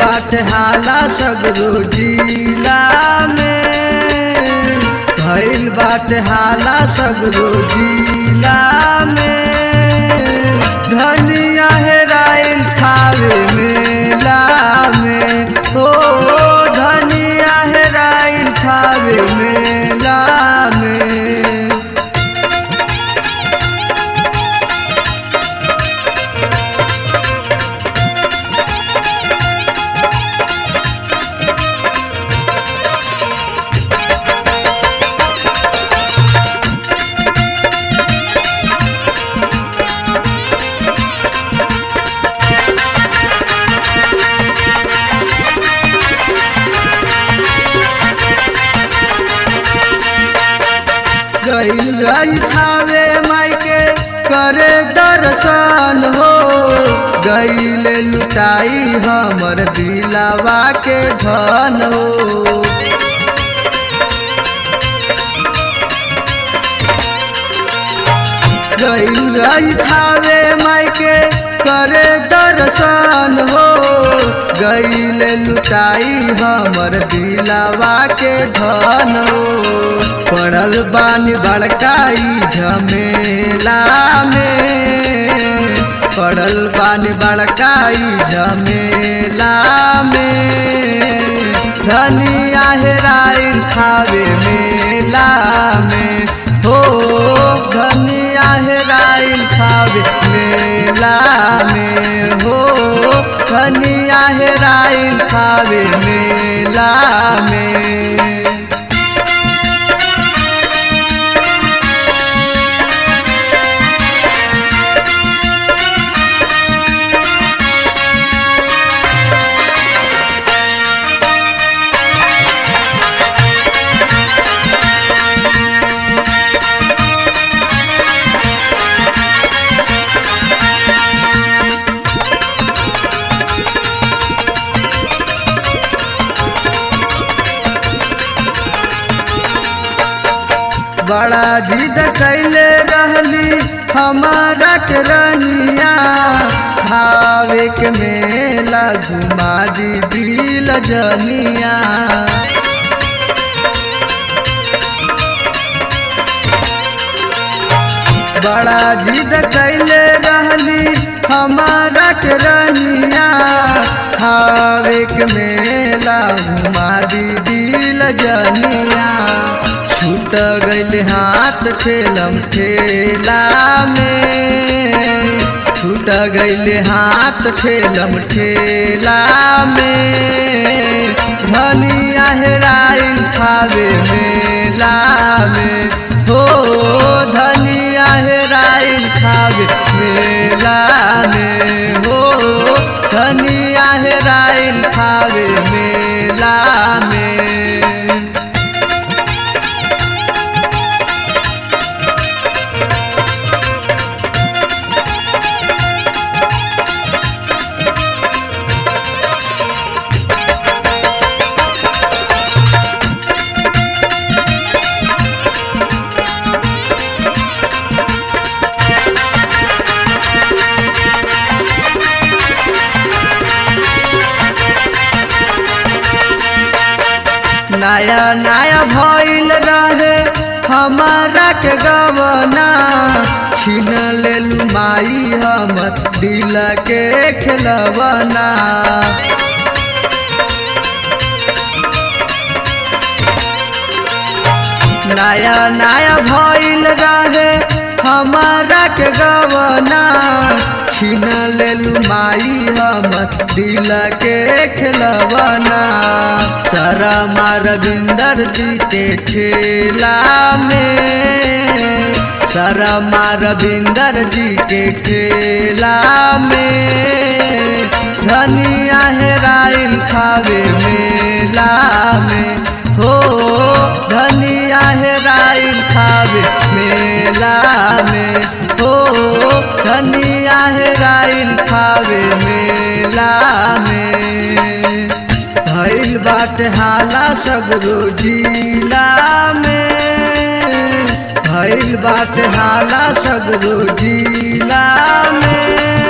बाट हाला सगरो जिला में भइल बाट हाला सगरो जिला में धनिया हेराइल खावे मेला में हो धनिया हेराइल खावे मेला में गईल रही थावे मायके करे दर्शन हो गईल लुटाई हमर दिलावा के धन हो गईल रही थावे मायके करे दर्शन हो गईल लुटाई हमर दिलावा के धन हो पड़ल बानी बड़काई झमेला में पड़ल बानी बड़काई झमेला में धनिया हेराइल खावे मेला में हो धनिया हेराइल खावे मेला में हो धनिया हेराइल खावे मेला में बड़ा जिद कैले रहली हमारा के रनिया भावे के मेला घुमा दी दिल जनिया बड़ा जिद कैले रहली हमारा के रनिया भावे के मेला घुमा दी दिल जनिया छूट गईल हाथ ठेलम ठेला में छूट गईल हाथ ठेलम ठेला में धनिया हेराइल खावे मेला में हो धनिया हेराइल खावे मेला में हो धनिया हेराइल खावे मेला में नया नया भइल रहे हमारा के गवना छीन लेलू माई हमर दिल के खेलवना नया नया भइल रहे हमारा के गवना छीन लेलू माई हमर दिल के खेलवना सारा मारविंदर जी के ठेला में सारा मारविंदर जी के ठेला में धनिया हेराइल खावे मेला में हो धनिया हेराइल खावे मेला में हो धनिया हेराइल खावे मेला में भइल बाटे हाला सगरो जिला में भइल बाटे हाला सगरो जिला में